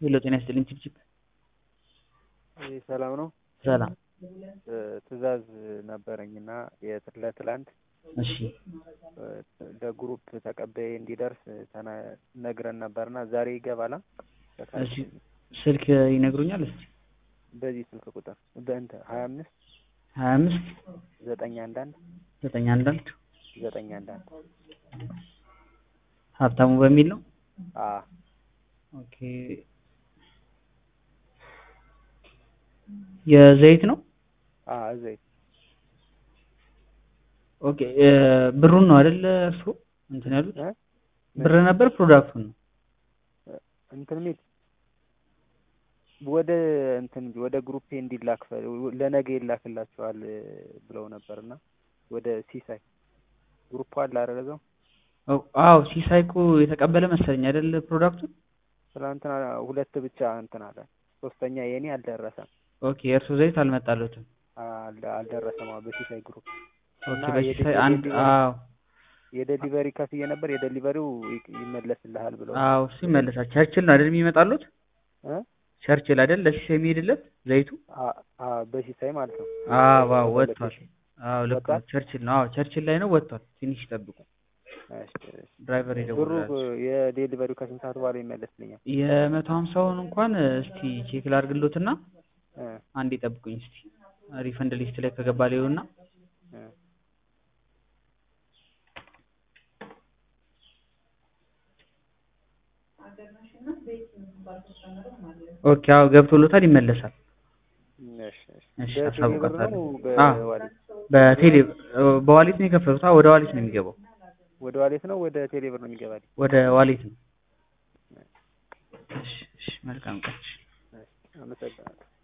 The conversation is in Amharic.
ሄሎ ጤና ይስጥልኝ ችብችብ ይህ ሰላም ነው። ሰላም ትዕዛዝ ነበረኝ እና ለትላንት እሺ ለግሩፕ ተቀባይ እንዲደርስ ነግረን ነበርና ዛሬ ይገባላ? እሺ ስልክ ይነግሩኛል እስቲ በዚህ ስልክ ቁጥር በእንትን ሀያ አምስት ሀያ አምስት ዘጠኝ አንድ አንድ ዘጠኝ አንድ አንድ ዘጠኝ አንድ አንድ ሀብታሙ በሚል ነው። አ ኦኬ የዘይት ነው። አ ዘይት ኦኬ ብሩን ነው አይደል እርስዎ እንትን ያሉት? እ? ብር ነበር ፕሮዳክቱን ነው? እንትን ሚል ወደ እንትን ወደ ግሩፕ እንዲላክ ለነገ ይላክላችኋል ብለው ነበርና ወደ ሲሳይ ግሩፕ አለ አይደል እዛው አዎ ሲሳይ እኮ የተቀበለ መሰለኝ አይደል ፕሮዳክቱን? ትናንትና ሁለት ብቻ እንትን አለ ሶስተኛ የኔ አልደረሰም ኦኬ የእርስዎ ዘይት አልመጣለትም። አል- አልደረሰም አዎ በሲሳይ ግሩፕ ኦኬ እና በሲሳይ የደ- አንድ የደ- አዎ የደሊቨሪ ከፍዬ ነበር የደሊቨሪው ይ- ይመለስልሃል ብለው አዎ እሱ ይመለሳል። ቸርችል ነው አይደል የሚመጣሉት? እ? ቸርችል አይደል ለሲሳይ የሚሄድለት ዘይቱ? አ- አ በሲሳይ ማለት ነው አዎ አዎ ወደ ወጥቷል። ሎኬሽን። አዎ ልክ ነው ወጥቷል? ቸርችል ነው። አዎ ቸርችል ላይ ነው ወጥቷል። ትንሽ ይጠብቁ። እሺ፣ እሺ። ድራይቨር ብሩ ይደውላል። የዴሊቨሪው ከስንት ሰዓት በኋላ ይመለስልኛል? የመቶ ሀምሳውን እንኳን እስቲ ቼክ ላድርግሎትና እ አንዴ ጠብቁኝ እስቲ ሪፈንድ ሊስት ላይ ከገባ ሊሆንና እ ኦኬ አዎ ገብቶሎታል ይመለሳል። እሺ፣ እሺ። እሺ በቴሌ ብር አሳውቃታለሁ። ነው አዎ በዋሌት? በቴሌ በዋሌት ነው የከፈሉት? አዎ ወደ ዋሌት ነው የሚገባው። ወደ ዋሌት ነው ወደ ቴሌ ብር ነው የሚገባልኝ? ወደ ዋሌት ነው። እሺ እሺ መልካም ቀን። እሺ። እሺ፣ አመሰግናለሁ።